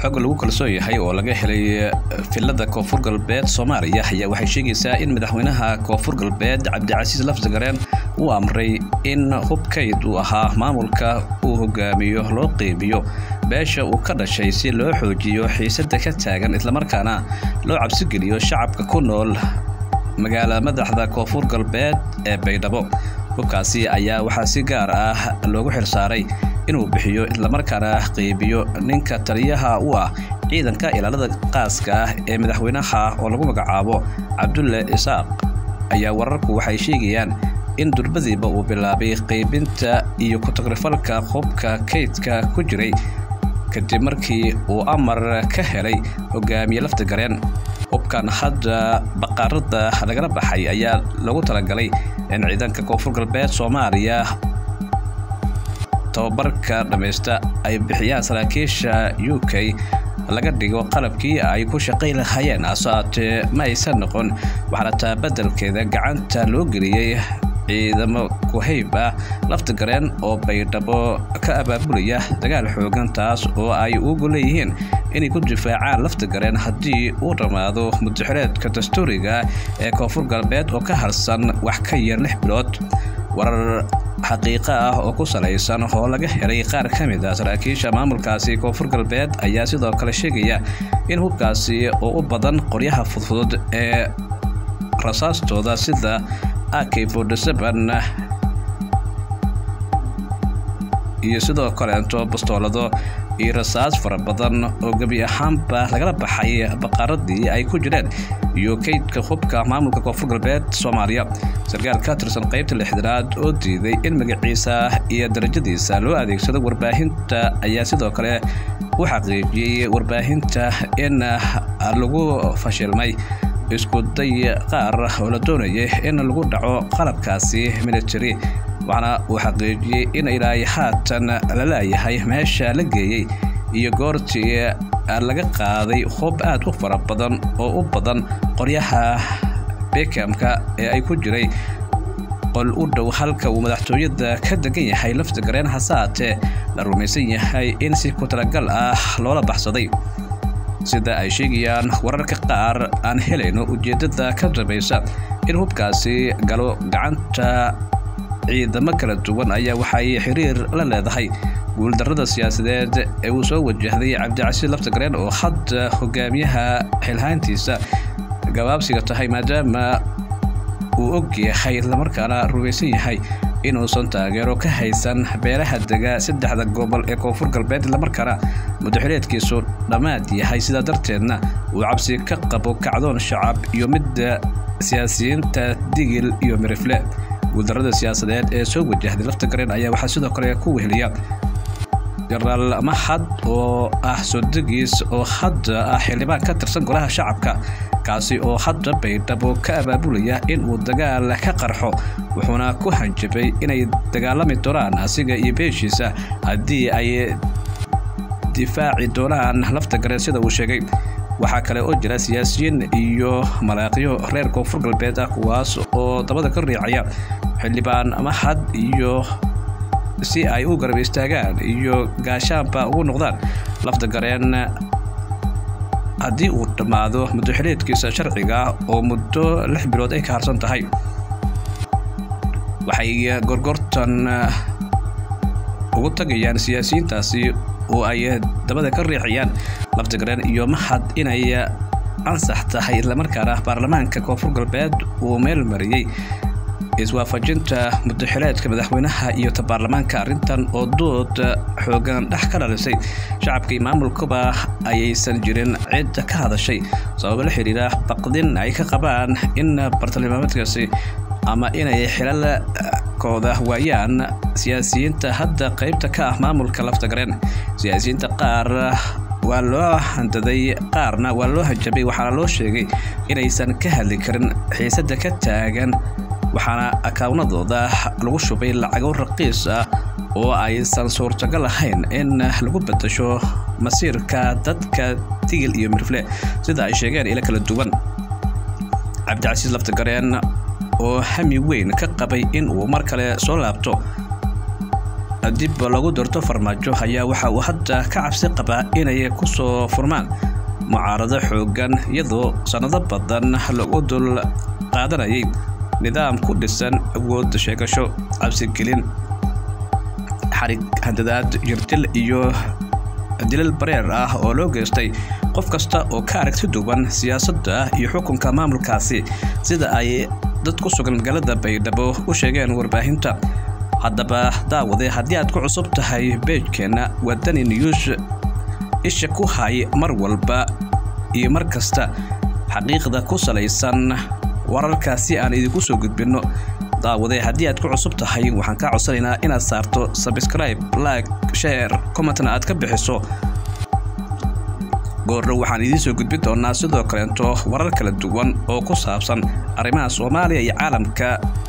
xog lagu kalsoon yahay oo laga helay filada koonfur galbeed soomaaliya ayaa waxay sheegaysaa in madaxweynaha koonfur galbeed cabdicasiis lafsagareen uu amray in hubkayd uu ahaa maamulka uu hogaamiyo loo qeybiyo beesha uu ka dhashay si loo xoojiyo xiisada ka taagan islamarkaana loo cabsigeliyo shacabka ku nool magaala madaxda koonfur galbeed ee baydhabo hubkaasi ayaa waxaa si gaar ah loogu xirsaaray inuu bixiyo islamarkaana qeybiyo ninka taliyaha u ah ciidanka ilaalada qaaska ah ee madaxweynaha oo lagu magacaabo cabdulle isaaq ayaa wararku waxay sheegayaan in durbadiiba uu bilaabay qeybinta iyo ku-tagrifalka hubka kaydka ku jiray kadib markii uu amar ka helay hogaamiye laftigareen hubkan hadda baqaarada lagala baxay ayaa lagu talagalay in ciidanka koonfur galbeed soomaaliya tababarka dhammaysta ay bixiyaan saraakiisha u k laga dhigo qalabkii ay ku shaqayn lahaayeen asaatee ma aysan noqon waxaana taa beddelkeeda gacanta loo geliyey ciidamo kuhayb ah laftigareen oo baydhabo ka abaabulaya dagaal xoogan taas oo ay ugu leeyihiin inay ku difaacaan laftigareen haddii uu dhammaado mudaxireedka dastuuriga ee koonfur galbeed oo ka harsan wax ka yar lix bilood warar xaqiiqo ah oo ku salaysan oo laga helay qaar ka mid ah saraakiisha maamulkaasi koonfur galbeed ayaa sidoo kale sheegaya in hubkaasi oo u badan qoryaha fudfudud ee rasaastooda sida ak iyo sidoo kaleento bastoolado iyo rasaas fara badan oo gebi ahaanba lagala baxay baqaaradii ay ku jireen iyo kaydka hubka maamulka koonfur galbeed soomaaliya sarkaal ka tirsan qaybta lixdanaad oo diiday in magaciisa iyo darajadiisa loo adeegsado warbaahinta ayaa sidoo kale u xaqiijiyey warbaahinta in lagu fashilmay isku day qaar oo la doonayay in lagu dhaco qalabkaasi military waxaana uu xaqiijiyey in ilaa haatan la laayahay meesha la geeyey iyo goortii laga qaaday hub aad u fara badan oo u badan qoryaha bekamka ee ay ku jiray qol u dhow halka uu madaxtooyada ka degan yahay laftigareen hasaatee la rumaysan yahay in si ku talagal ah loola baxsaday sida ay sheegayaan wararka qaar aan helayno ujeeddada ka dambaysa in hubkaasi galo gacanta ciidamo kala duwan ayaa waxay xiriir la leedahay guuldarrada siyaasadeed ee uu soo wajahday cabdicasiis laftigareen oo hadda hogaamiyaha xilhaantiisa gabaabsiga tahay maadaama uu og yahay islamarkaana rumaysan yahay inuusan taageero ka haysan beelaha dega saddexda gobol ee koonfur galbeed islamarkaana mudaxireedkiisu dhammaad yahay sidaa darteedna uu cabsi ka qabo kacdoon shacab iyo midda siyaasiyiinta digil iyo mirifle guuldarrada siyaasadeed ee soo wajahday laftigareen ayaa waxaa sidoo kale ku weheliya genaraal mahad oo ah sodegiis oo hadda ah xildhibaan ka tirsan golaha shacabka kaasi oo hadda baydhabo ka abaabulaya in uu dagaal ka qarxo wuxuuna ku hanjabay inay dagaalami doonaan asiga iyo beeshiisa haddii ay difaaci doonaan laftigareen sida uu sheegay waxaa kale oo jira siyaasiyiin iyo malaaqyo reer koonfur galbeed ah kuwaas oo dabada ka riicaya xildhibaan mahad iyo si ay u garab istaagaan iyo gaashaanba ugu noqdaan laftigareen haddii uu dhammaado muddoxileedkiisa sharciga oo muddo lix bilood ay ka harsan tahay waxay gorgortan ugu tagayaan siyaasiyiintaasi oo ay dabada ka riixayaan laftigareen iyo mahad inay ansax tahay islamarkaana baarlamaanka koonfur galbeed uu meel mariyey iswaafajinta mudaxileedka madaxweynaha iyo ta baarlamaanka arrintan oo dood xoogan dhex ka dhalisay shacabka iyo maamulkuba ayaysan jirin cid ka hadashay sababo la xiriira baqdin ay ka qabaan in bartilmaameedkaasi ama inay xilalkooda waayaan siyaasiyiinta hadda qaybta ka ah maamulka laftagareen siyaasiyiinta qaar waa loo handaday qaarna waa loo hanjabay waxaana loo sheegay inaysan ka hadli karin xiisadda ka taagan waxaana akaawnadooda lagu shubay lacago raqiis ah oo aysan suurtagal ahayn in lagu bedasho masiirka dadka tigil iyo mirfle sida ay sheegeen ilo kala duwan cabdicasiis laftagareen oo hami weyn ka qabay in uu mar kale soo laabto dib lagu doorto farmaajo ayaa waxa uu hadda ka cabsi qabaa inay ku soo furmaan mucaarado xoogan iyadoo sannado badan lagu dul qaadanayay nidaam ku dhisan awood sheegasho cabsigelin xarig handadaad jirdil iyo dilal bareer ah oo loo geystay qof kasta oo ka aragti duwan siyaasadda iyo xukunka maamulkaasi sida ay dad ku sugan magaalada baydhabo u sheegeen warbaahinta haddaba daawade haddii aad ku cusub tahay beejkeenna wadani news isha ku hay mar walba iyo mar kasta xaqiiqda ku salaysan wararkaasi aan idinku soo gudbinno daawade haddii aad ku cusub tahay waxaan kaa codsanaynaa inaad saarto sabscribe like share commentna aad ka bixiso goordhow waxaan idiin soo gudbin doonaa sidoo kaleeto warar kala duwan oo ku saabsan arrimaha soomaaliya iyo caalamka